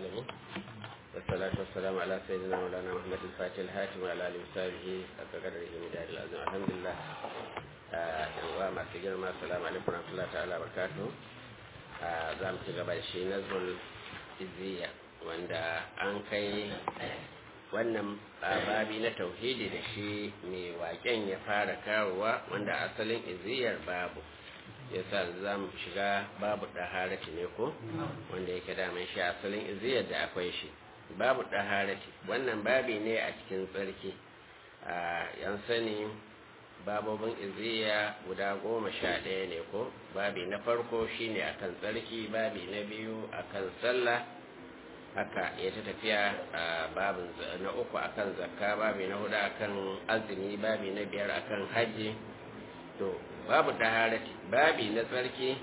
العالمين والصلاة والسلام على سيدنا مولانا محمد الفاتح الهاتم وعلى آله وصحبه حق قدره مدار العظيم الحمد لله yan masu girma assalamu alaikum warahmatullahi ta'ala barakatuh za mu ci gaba da shi nazmul izziya wanda an kai wannan babi na tauhidi da shi mai waken ya fara kawowa wanda asalin iziyar babu yasa za mu shiga babu ɗaharati ne ko wanda yake daman shi asalin iziyar da akwai shi babu ɗaharati wannan babi ne a cikin tsarki yan sani babobin iziya guda goma sha ɗaya ne ko babi na farko shine akan tsarki babi na biyu akan sallah haka ya ta tafiya a babin na uku akan zakka babi na hudu akan azumi babi na biyar akan hajji to babu taharati babi na tsarki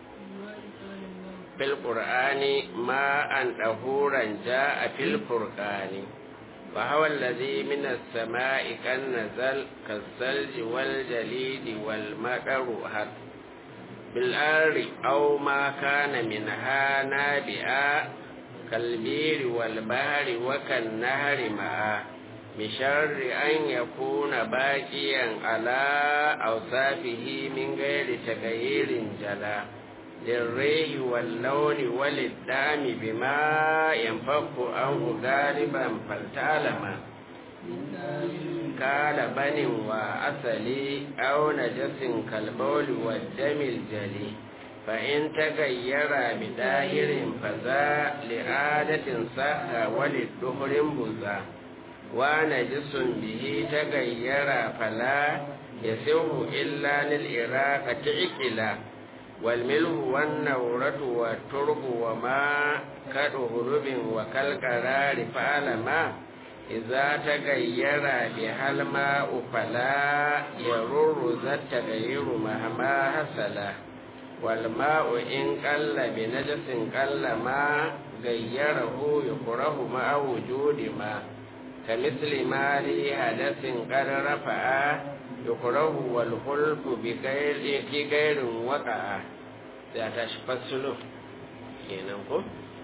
fil qur'ani ma an dahuran a fil furqani fa huwa alladhi min as-sama'i kan nazal kas-salji wal jalidi wal maqaru had bil arri aw ma kana minha nabi'a كالبير والبحر وكالنهر معا بشر أن يكون باقيا على أوصافه من غير تغيير جلا للريح واللون وللدام بما ينفق عنه غالبا فلتعلم قال بن وأصلي أو نجس كالبول والدم الجلي فإن تغير بداهر فذا لعادة صح وللدهر بذا ونجس به تغير فلا يسوه إلا للإراقة عقلا والملح والنورة والترب وما كالهرب وكالقرار فعلما إذا تغير بها الماء فلا يرر ذا التغير مهما حصله والماء إن قل بنجس قل ما غيره يكره مع وجود ما كمثل ما لي حدث قد رفع يكره والخلف بغير غير وقع da ta shi fasulu kenan ko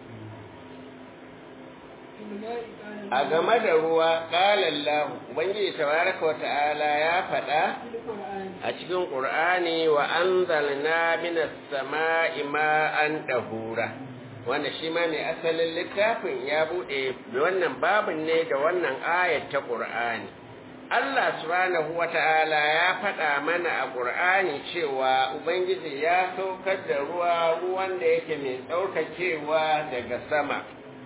a game da ruwa ƙalallahu ubangiji tabaraka wa ta'ala ya faɗa a cikin ƙur'ani wa anzalna minas sama'i ma'an dahura wanda shi ma mai asalin littafin ya buɗe wannan babin ne da wannan ayat ta ƙur'ani Allah subhanahu wa ta'ala ya faɗa mana a ƙur'ani cewa ubangiji ya saukar da ruwa ruwan da yake mai tsaukakewa daga sama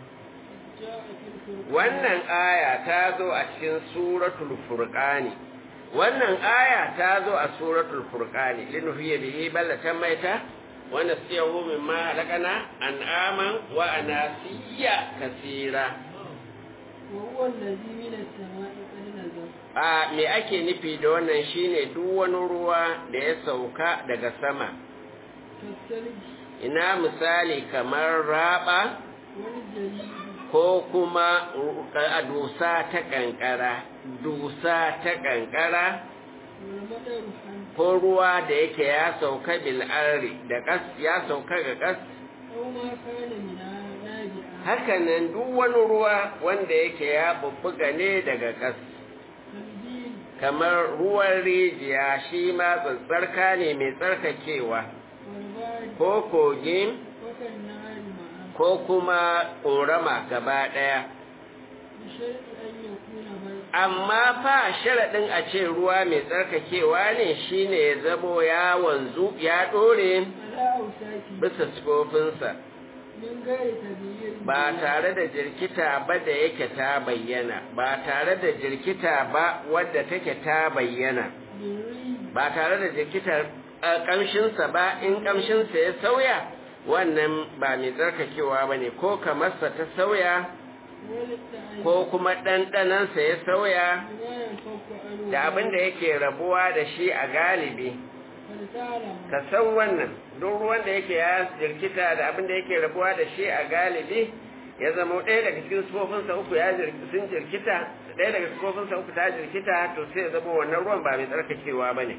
wannan aya ta zo a cikin suratul furqani wannan aya ta zo a suratul furqani linuhiya bihi ballatan maita wa nasiyahu mimma halakana an'aman wa anasiya kasira a me ake nufi da wannan shine duk wani ruwa da ya sauka daga sama ina misali kamar raba ko kuma a dusa ta kankara dusa ta kankara ko ruwa da yake ya sauka bil'ari da kas ya sauka ga kas hakanan duk wani ruwa wanda yake ya bubbuga ne daga kas kamar ruwan rijiya shi ma tsatsarka ne mai tsarkakewa ko kogin ko kuma ƙorama gaba ɗaya. Amma fa sharaɗin a ce ruwa mai tsarkakewa ne shi ne ya zamo ya wanzu ya ɗore bisa sifofinsa, ba tare da jirkita ba da yake ta bayyana, ba tare da jirkita ba wadda take ta bayyana, ba tare da jirkitar ƙamshinsa ba in ƙamshinsa ya sauya. wannan ba mai tsarkakewa ba ne ko kamarsa ta sauya ko kuma ɗanɗanansa ya sauya da abin da yake rabuwa da shi a galibi ka san wannan duk ruwan da yake ya jirkita da abin da yake rabuwa da shi a galibi ya zama ɗaya daga cikin sufofinsa uku ya sun jirkita ɗaya daga sufofinsa uku ta jirkita to sai ya zama wannan ruwan ba mai tsarkakewa ba ne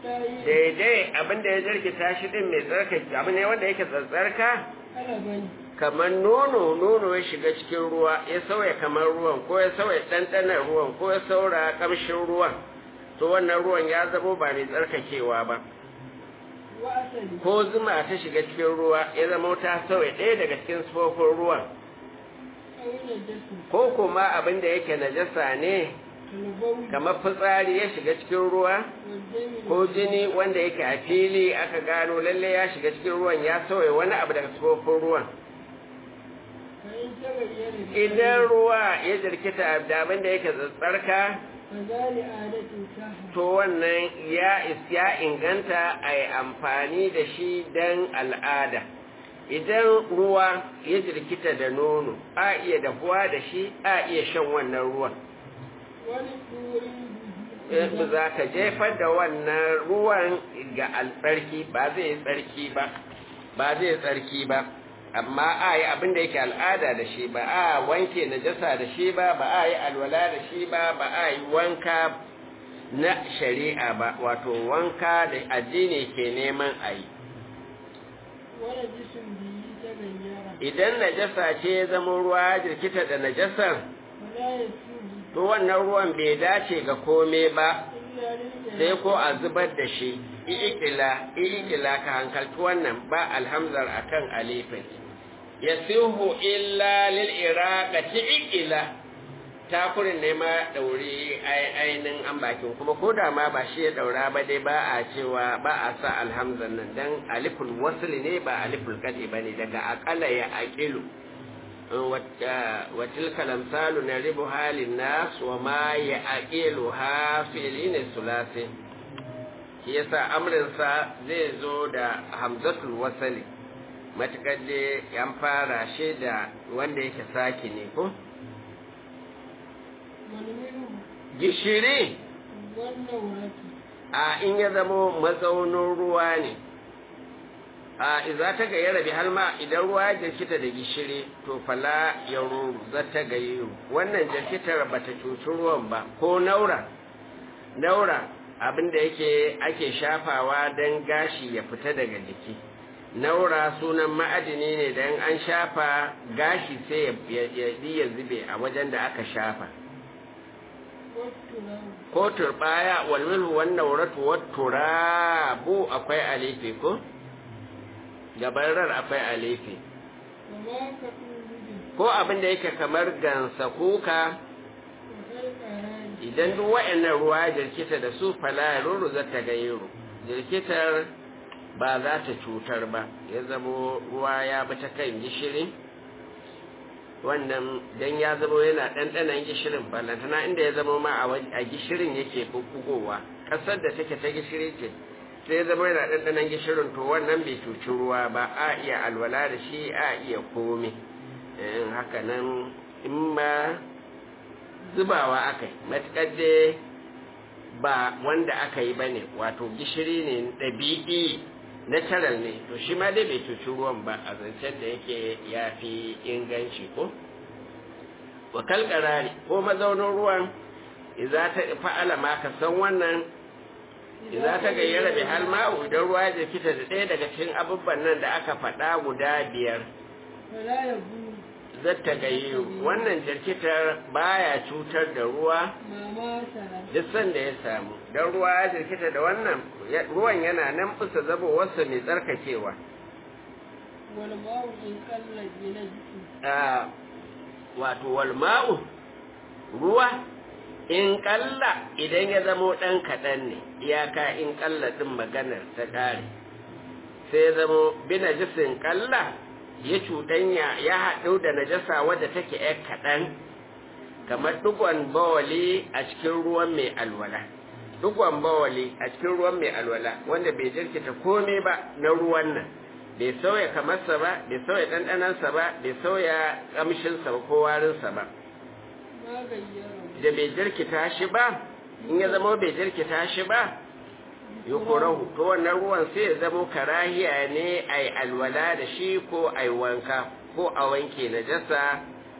daidai abin da ya jirkita shi din mai tsarkake abu ne wanda yake tsatsarka kamar nono nono ya shiga cikin ruwa ya sauya kamar ruwan ko ya sauya ɗanɗanar ruwan ko ya saura ƙamshin ruwan to wannan ruwan ya zamo ba mai tsarkakewa ba وأسد ko zuma ta shiga cikin ruwa ya zama ta sauya ɗaya daga cikin sufofin ruwan أو نجس ko kuma abin da yake najasa ne كالبول kamar fitsari ya shiga cikin ruwa والدم ko jini wanda yake a fili aka gano lalle ya shiga cikin ruwan ya sauya wani abu daga sufofin ruwan فإن تغير idan ruwa ya jirkita da abin da yake tsarka فذال عادة سهل to wannan ya is- ya inganta a yi amfani da shi don al'ada idan ruwa ya jirkita da nono a iya dahuwa da shi a iya shan wannan ruwan ولدور in za ka jefar da wannan ruwan ga altsarki ba zai yi tsarki ba ba zai yi tsarki ba amma a yi abin da yake al'ada da shi ba a wanke najasa da shi ba ba a yi alwala da shi ba ba a yi wanka na shari'a ba wato wanka da addini ke neman a yi ونجس به تغير idan najasa ce ya zama ruwa jirkita da najasar فلا يسوء to wannan ruwan bai dace ga kome ba إلا للجهل sai ko a zubar da shi i'ikila i'ikila ka hankalci wannan ba alhamzar akan alifin yasihu illa lil iraqati i'ikila takurin ne ma dauri ainin an bakin kuma ko da ma ba shi ya daura ba dai ba a cewa ba a sa alhamzar nan dan aliful wasl ne ba aliful qadi bane daga aqala ya aqilu wa tilka lamsalu naribuha linnas wa ma ya'qiluha fi'lin sulasi shi yasa amrinsa zai zo da hamzatul wasali matakar da yan fara shi da wanda yake saki ne ko والملح gishiri والنورة a in ya zamo mazaunin ruwa ne a iza ta gayyara bi halma idan ruwa ya jirkita da gishiri to fala ya ruru za ta gayyaru wannan jirkitar ba ta cuci ruwan ba ko naura naura abinda yake ake shafawa don gashi ya fita daga jiki naura sunan ma'adini ne don an shafa gashi sai ya- ya ya zube a wajen da aka shafa والتراب ko turbaya wal milhu wan nawratu wat turabu akwai alifi ko gabarar akwai alifi وما كأوزد ko abin da yake kamar gansa kuka وكالقران idan duk wa'annan ruwa jirkita da su fala ruru za ta gayyaro jirkitar ba za ta cutar ba ya zamo ruwa ya bi ta kan gishiri wannan dan ya zamo yana ɗanɗanan gishirin ballantana inda ya zamo ma a waj- a gishirin yake bubbugowa ƙasar da take ta gishiri ce sai ya zama yana ɗanɗanan gishirin to wannan bai cuci ruwa ba a iya alwala da shi a iya komi in haka nan in ma zubawa aka yi matuƙar dai ba wanda aka yi ba ne wato gishiri ne ɗabi'i natural ne to shi ma dai bai cuci ruwan ba a zancen da yake ya fi inganci ko wa kalkarari ko mazaunin ruwan iza ta fa'ala ma ka san wannan iza ta gayyara bi hal ma'u idan ruwa ya fita da ɗaya daga cikin abubuwan nan da aka faɗa guda biyar فلا يبول zata gayyo wannan jirkitar baya cutar da ruwa ما مات duk sanda ya samu don ruwa ya jirkita da wannan ya- ruwan yana nan bisa zabowarsa mai tsarkakewa والماء إن قل بنجس Ah, wato walma'u ruwa in kalla idan ya zamo ɗan kaɗan ne iyaka in kalla ɗin maganar ta ƙare sai ya zamo bi najisin kalla ya cuɗanya ya haɗu da najasa wadda take ‘yar kaɗan kamar ɗigon bawali a cikin ruwan mai alwala ɗigon bawali a cikin ruwan mai alwala wanda bai jirkita komai ba na ruwan nan bai sauya kamarsa ba bai sauya ɗanɗanansa ba bai sauya ƙamshinsa ba ko warinsa ba ما غيره da bai jirkita shi ba in ya zama bai jirkita shi ba yukurahu to wannan ruwan sai ya zama karahiya ne a yi alwala da shi ko a yi wanka ko a wanke najasa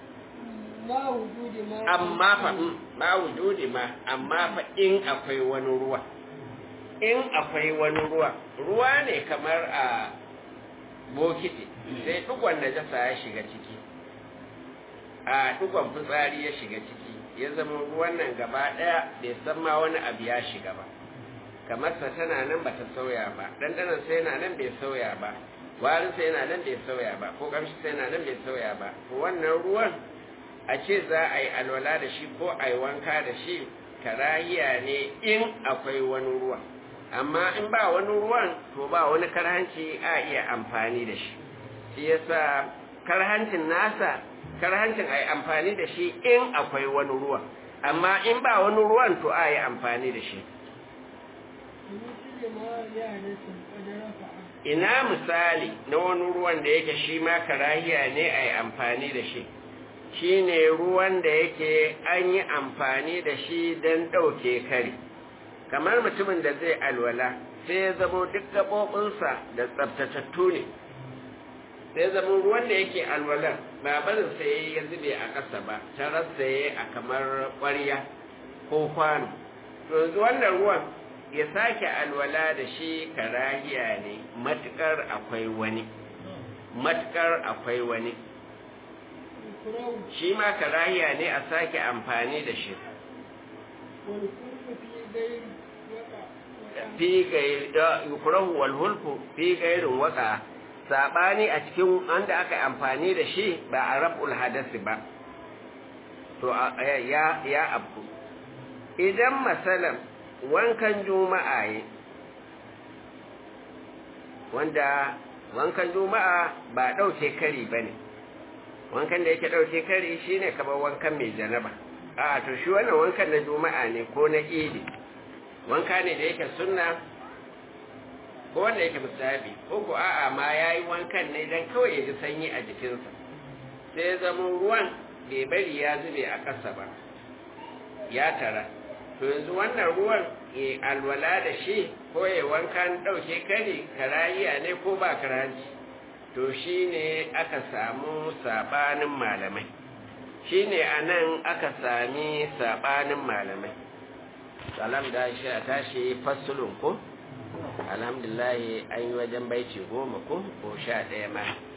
ما وجود ما amma fa mm, ma wujudi ma amma fa in akwai wani ruwa in akwai wani ruwa ruwa ne kamar a bokiti sai dukwan najasa ya shiga ciki a dukwan fitsari ya shiga ciki ya zama ruwan nan gaba daya bai san ma wani abu ya shiga ba kamar sa tana nan bata sauya ba dandanan sai yana nan bai sauya ba warin sai yana nan bai sauya ba ko kamshi sai yana nan bai sauya ba to wannan ruwan a ce za a yi alwala da shi ko a yi wanka da shi karahiya ne in akwai wani ruwan amma in ba wani ruwan to ba wani karhanci a iya amfani da shi shi yasa karhancin nasa karhancin a yi amfani da shi in akwai wani ruwan amma in ba wani ruwan to a yi amfani da shi مثل ما يحدث قد رفع ina misali na wani ruwan da yake shi ma karahiya ne a yi amfani da shi shi ne ruwan da yake an yi amfani da shi don ɗauke kari kamar mutumin da zai alwala sai ya zamo duk gaɓoɓinsa da tsabtatattu ne sai zama ruwan da yake alwalar ba barin sai ya zube a ƙasa ba ta rasa a kamar ƙwarya ko kwano to yanzu wannan ruwan ya sake alwala da shi karahiya ne matukar akwai wani matukar akwai wani يكره shi ma karahiya ne a sake amfani da shi والكل في غير وقع وقع fi gairi yukrahu wal hulku fi gairin waka sabani a cikin wanda aka yi amfani da shi ba a rabul hadasi ba to a- ya ya abu idan masalan wankan juma'a yi wanda wankan juma'a ba ɗauke kari ba ne wankan da yake ɗauke kari shine kamar wankan mai janaba a to shi wannan wankan na juma'a ne ko na idi wanka ne da yake sunna ko wanda yake musabi ko ko a'a ma yayi wankan ne dan kawai ya ji sanyi a jikinsa sai ya zama ruwan bai bari ya zube a ƙasa ba ya tara to yanzu wannan ruwan ya alwala da shi ko ya wankan ɗauke kari karayiya ne ko ba karaji to shi ne aka samu saɓanin malamai shi ne a nan aka sami saɓanin malamai salam da shi a tashi fassulun ko alhamdulillah an yi wajen baiti goma ko ko sha ɗaya ma